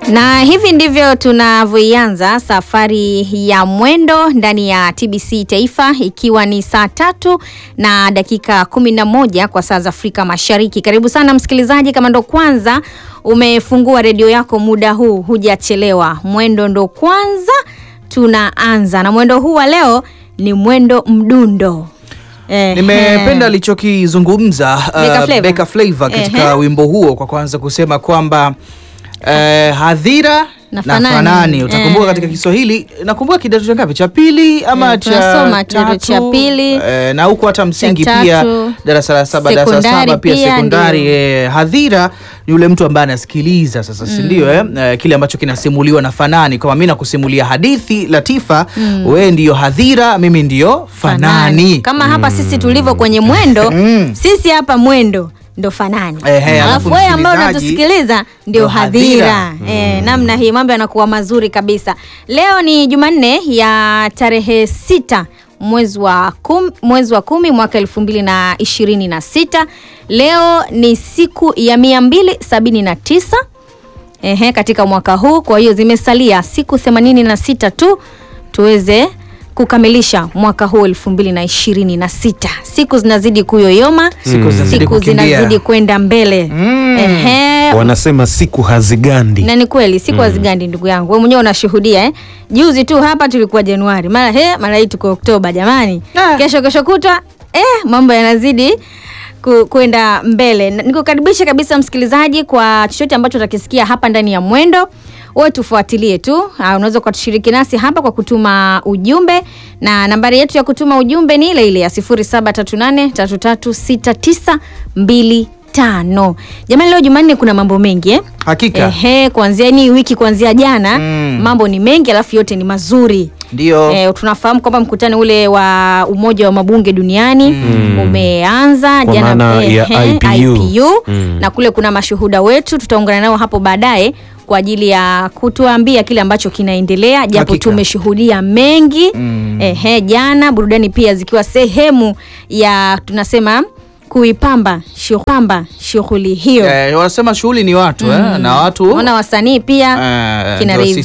Na hivi ndivyo tunavyoianza safari ya mwendo ndani ya TBC Taifa, ikiwa ni saa tatu na dakika kumi na moja kwa saa za Afrika Mashariki. Karibu sana msikilizaji, kama ndo kwanza umefungua redio yako muda huu, hujachelewa. Mwendo ndo kwanza tunaanza, na mwendo huu wa leo ni mwendo mdundo. Eh, Nimependa alichokizungumza Beka uh, Flava. Beka Flava katika Ehe. wimbo huo, kwa kwanza kusema kwamba uh, hadhira Na na fanani. fanani. Utakumbuka Eh. katika Kiswahili, nakumbuka kidato cha ngapi, cha pili ama Eh, cha tunasoma kidato tatu? cha pili, eh, na huku hata msingi cha pia tatu, darasa la saba, darasa la sekondari saba pia pia, sekondari. ndio. Eh, hadhira ni yule mtu ambaye anasikiliza sasa, si ndio? Eh? Eh, kile ambacho kinasimuliwa na fanani, kama mimi nakusimulia hadithi Latifa, wewe ndiyo hadhira, mimi ndiyo fanani. Kama hapa sisi tulivyo kwenye mwendo Mm. sisi hapa mwendo ndo fanani, Ehe, alafu alafu wewe ambao msikilizaji unatusikiliza ndio ndo hadhira. hadhira. Eh, namna hii mambo yanakuwa mazuri kabisa. Leo ni Jumanne ya tarehe sita mwezi wa kum, mwezi wa kumi mwaka elfu mbili na ishirini na sita. Leo ni siku ya mia mbili sabini na tisa ehe, katika mwaka huu. Kwa hiyo zimesalia siku 86 tu tuweze kukamilisha mwaka huu elfu mbili na ishirini na sita. Siku zinazidi kuyoyoma, Siku zinazidi siku kukimbia. zinazidi kwenda mbele Mm. ehe, Wanasema siku hazigandi. na ni kweli siku hazigandi ndugu yangu, wewe mwenyewe unashuhudia eh? Juzi tu hapa tulikuwa Januari, mara he, mara hii tuko Oktoba jamani, Ah. kesho kesho kutwa eh, mambo yanazidi ku- kwenda mbele. Na Nikukaribisha kabisa msikilizaji kwa chochote ambacho utakisikia hapa ndani ya Mwendo. Wewe tufuatilie tu. Ah, Unaweza ukatushiriki nasi hapa kwa kutuma ujumbe, na nambari yetu ya kutuma ujumbe ni ile ile ya 0738336925. Jamani, leo Jumanne kuna mambo mengi eh? Hakika. Ehe, kuanzia ni wiki kuanzia jana Mm. mambo ni mengi, alafu yote ni mazuri. Ndio. Eh, tunafahamu kwamba mkutano ule wa Umoja wa Mabunge Duniani umeanza Kwa jana maana ya ehe, IPU. Mm. na kule kuna mashuhuda wetu, tutaungana nao hapo baadaye kwa ajili ya kutuambia kile ambacho kinaendelea, japo Hakika. tumeshuhudia mengi Mm. ehe, jana burudani pia zikiwa sehemu ya tunasema kuipamba shughamba shughuli hiyo. Eh, wanasema shughuli ni watu eh, na watu Ona wasanii pia eh, kina ndio Rayvanny